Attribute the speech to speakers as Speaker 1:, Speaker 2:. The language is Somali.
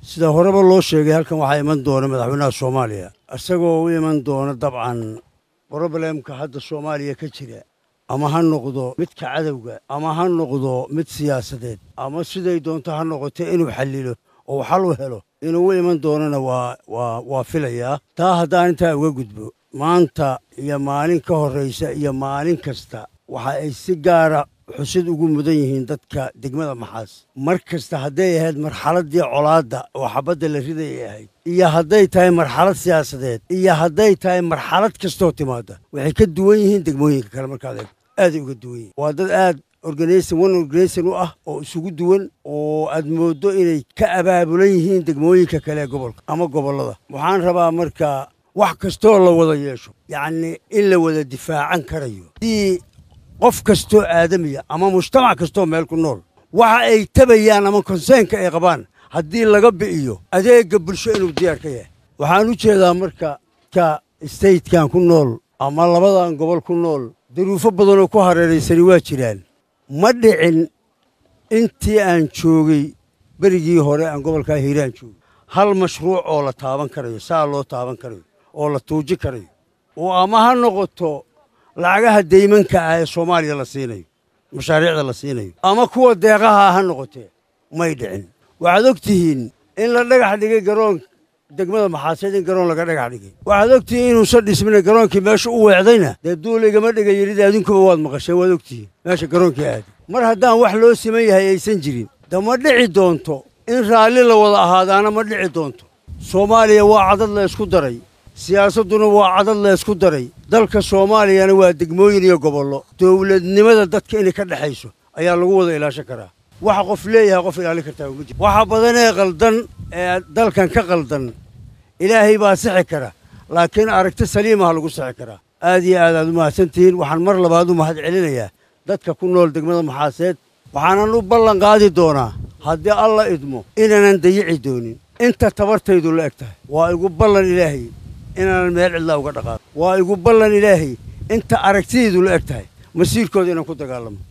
Speaker 1: sida horeba loo sheegay halkan waxaa iman doona madaxweynaha soomaaliya isagoo u iman doona dabcan broblemka hadda soomaaliya ka jira ama ha noqdo midka cadowga ama ha noqdo mid siyaasadeed ama siday doonto ha noqote inuu xallilo oo xal u helo inuu u iman doonana waa waa waa filayaa taa haddaan intaa uga gudbo maanta iyo maalin ka horraysa iyo maalin kasta waxa ay si gaara xusid ugu mudan yihiin dadka degmada maxaas mar kasta hadday ahayd marxaladdii colaadda oo xabadda la ridayay ahayd iyo hadday tahay marxalad siyaasadeed iyo hadday tahay marxalad kastoo timaada waxay ka duwan yihiin degmooyinka kale markaad eegto aaday uga duwan yihin waa dad aad organization one organization u ah oo isugu duwan oo aad mooddo inay ka abaabulan yihiin degmooyinka kale ee gobolka ama gobollada waxaan rabaa marka wax kastoo la wada yeesho yacnii in la wada difaacan karayo haddii qof kastoo aadamiya ama mujtamac kastoo meel ku nool waxa ay tabayaan ama konseenka ay qabaan haddii laga bi'iyo adeegga bulsho inuu diyaar ka yahay waxaan u jeedaa marka ka statekan ku nool ama labadan gobol ku nool daruufo badanoo ku hareeraysani waa jiraan ma dhicin intii aan joogay berigii hore aan gobolkaa hiiraan joogay hal mashruuc oo la taaban karayo saa loo taaban karayo oo la tuuji karayo oo ama ha noqoto lacagaha deymanka ah ee soomaaliya la siinayo mashaariicda la siinayo ama kuwa deeqaha ha noqotee may dhicin waxaad og tihiin in la dhagax dhigay garoon degmada maxaaseed in garoon laga dhagax dhigay waxaad og tihiin inuusan dhismina garoonkii meesha u weecdayna dee duuligama dhiga yidhida adinkuba waad maqasheen waad og tihiin meesha garoonkii aaday mar haddaan wax loo siman yahay aysan jirin de ma dhici doonto in raalli la wada ahaadaana ma dhici doonto soomaaliya waa cadad la ysku daray siyaasadduna waa cadad la ysku daray dalka soomaaliyana waa degmooyin iyo gobollo dowladnimada dadka inay ka dhexayso ayaa lagu wada ilaashan karaa waxa qof leeyahay qof ilaalin kartaa uma jir waxa badanee qaldan ee dalkan ka qaldan ilaahay baa sixi kara laakiin aragti saliimaha lagu sixi karaa aad iyo aad aad u mahadsantihiin waxaan mar labaad u mahad celinayaa dadka ku nool degmada maxaaseed waxaanan u ballan qaadi doonaa haddii alla idmo inaanan dayici doonin inta tabartaydu la eg tahay waa igu ballan ilaahay inaanan meel cidlaa uga dhaqaaqo waa igu ballan ilaahay inta aragtidaydu la eg tahay masiirkooda inaan ku dagaalamo